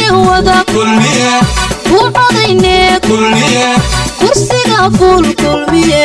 wada ku codayne kursiga fuul kulmiye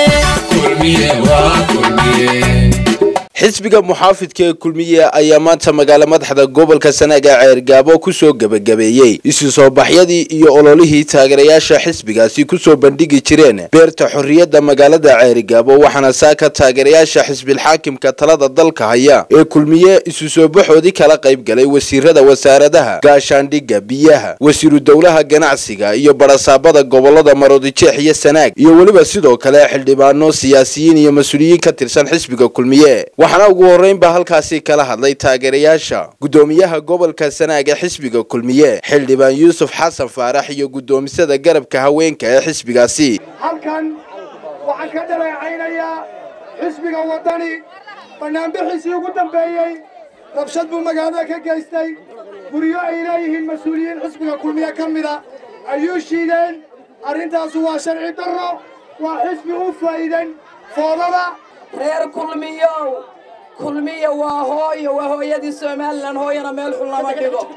xisbiga muxaafidka ee kulmiye ayaa maanta magaalo madaxda gobolka sanaag ee ceergaabo kusoo gebagabeeyey isu soo baxyadii iyo ololihii taageerayaasha xisbigaasi kusoo bandhigi jireen beerta xorriyadda magaalada ceerigaabo waxaana saaka taageerayaasha xisbilxaakimka talada dalka haya ee kulmiye isu soo baxoodii kala qayb galay wasiirada wasaaradaha gaashaandhigga biyaha wasiiru dowlaha ganacsiga iyo barasaabada gobolada maroodijeex iyo sanaag iyo weliba sidoo kale xildhibaano siyaasiyiin iyo mas-uuliyiin ka tirsan xisbiga kulmiye waxaana ugu horreynba halkaasi kala hadlay taageerayaasha guddoomiyaha gobolka sanaag ee xisbiga kulmiye xildhibaan yuusuf xasan faarax iyo guddoomisada garabka haweenka ee xisbigaasi halkan waxaan ka dhaleecaynayaa xisbiga waddani bannaanbixiisii ugu dambeeyey rabshad buu magaalada ka geystay guryo ay leeyihiin mas-uuliyiin xisbiga kulmiye ka mida ayuu shiideen arrintaasu waa sharci darro waa xisbi u faa'iidan foodada reer kulmiyow kulmiya waa hooyo waa hooyadii somalilan hooyana meel xun lama dhigo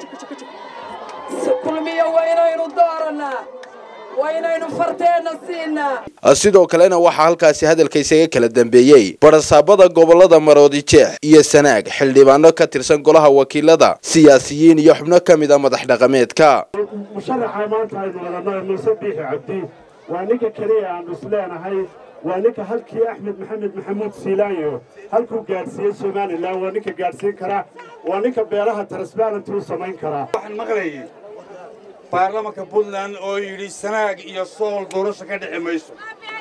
kulmiya waa inaynu doorannaa waa inaynu farteenna siinaa sidoo kalena waxaa halkaasi hadalka isaga kala dambeeyey barasaabada gobolada maroodijeex iyo sanaag xildhibaano ka tirsan golaha wakiilada siyaasiyiin iyo xubno ka mid a madax dhaqameedka musharaxa maanta aynu wadannay muuse biixi cabdi waa ninka keliya aanu isleenahay waa ninka halkii axmed maxamed maxamuud siilaanyo halkuu gaadhsiiyey somalilan waa ninka gaadhsiin kara waa ninka beelaha transbarenty u samayn karaa waxaan maqlayay baarlamanka puntland oo yidhi sanaag iyo sool doorasho ka dhici mayso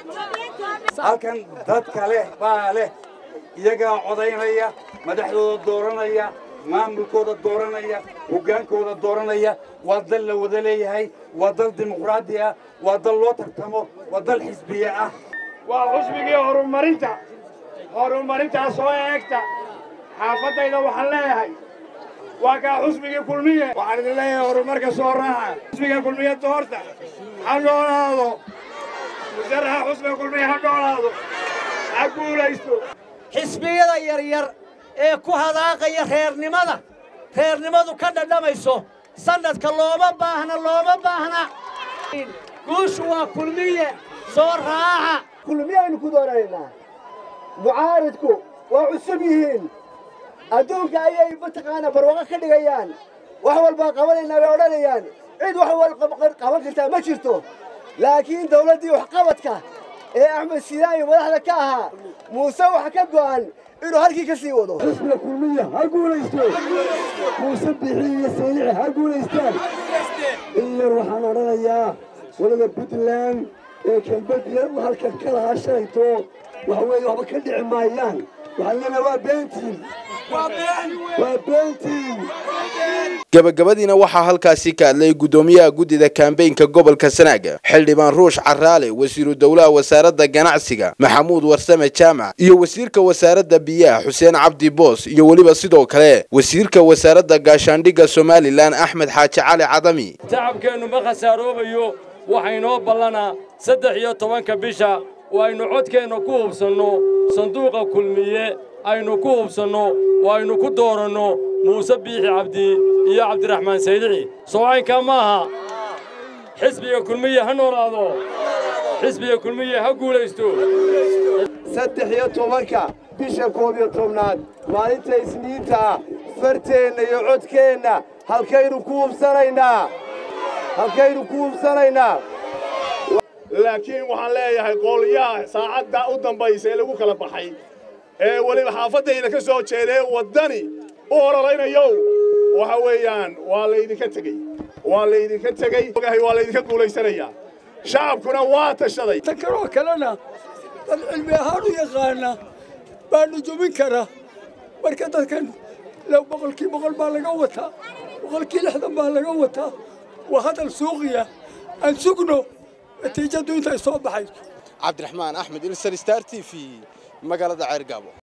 halkan dadka leh baa leh iyagaa codaynaya madaxdooda dooranaya maamulkooda dooranaya hoggaankooda dooranaya waa dal la wada leeyahay waa dal dimuqraadi ah waa dal loo tartamo waa dal xisbiye ah waa xusbigii horumarinta horumarintaa soo eegta xaafaddayda waxaan leeyahay waa kaa xusbigii kulmiye waxaan idin leeyahay horumarka soo raaca xusbiga kulmiye doorta ha noolaado musaraxa xusbiga kulmiye ha noolaado ha guulaysto xisbiyada yaryar ee ku hadaaqaya reernimada reernimadu ka dhadhamayso sannadka looma baahna looma baahna guushu waa kulmiye soo raaca kulmiye aynu ku doonaynaa mucaaridku waa cusub yihiin adduunka ayay mataqaanaa barwaaqo ka dhigayaan wax walbaa qabanaynaa bay odhanayaan cid wax wal qaban kartaa ma jirto laakiin dawladdii waxqabadka ee axmed siilaayo madaxda ka ahaa muuse waxa ka go'an inuu halkii ka sii wado xisbiga kulmiya ha guulaysto muuse bixi iyo saylici ha guulaystaan in yar waxaan odhanayaa wadada puntland ee kelbadiya halkan ka lahaa shalayto waxa weeye waxba ka dhici maayaan waxaan leenahay waa beentiin waa beentiin gabagabadiina waxaa halkaasi ka hadlay guddoomiyaha guddida kambeynka gobolka sanaag xildhibaan ruush caraale wasiiru dowlaha wasaaradda ganacsiga maxamuud warsame jaamac iyo wasiirka wasaaradda biyaha xuseen cabdi boos iyo weliba sidoo kale wasiirka wasaaradda gaashaandhigga somalilan axmed xaaji cali cadami tacabkeennu ma khasaaroobayo waxaynoo ballanaa saddex iyo tobanka bisha oo aynu codkeenna ku hubsanno sanduuqa kulmiye aynu ku hubsanno oo aynu ku dooranno muuse biixi cabdi iyo cabdiraxmaan saydici soocaynkaa ma aha xisbiga kulmiye ha noolaado xisbiga kulmiye ha guulaysto saddex iyo tobanka bisha koob iyo tobnaad maalinta isniinta ah farteenna iyo codkeenna halkaynu ku hubsanaynaa halkaynu ku hubsanaynaa laakiin waxaan leeyahay qoolyaha saacadda u dambaysa ee lagu kala baxay ee weliba xaafaddayda ka soo jeedee waddani u ololaynayow waxa weeyaan waa laydinka tegey waa laydinka tegey ogahay waa laydinka guulaysanayaa shacabkuna waa tashaday tan kaloo kalena dad cilmi ahaan u yaqaana baanu jubin kara marka dadkan boqolkii boqol baa laga wataa boqolkii lixdan baa laga wataa waa hadal suuqiya aan sugno natiijadu intay soo baxayso cabdiraxmaan axmed ilsar star t v magaalada ceergaabo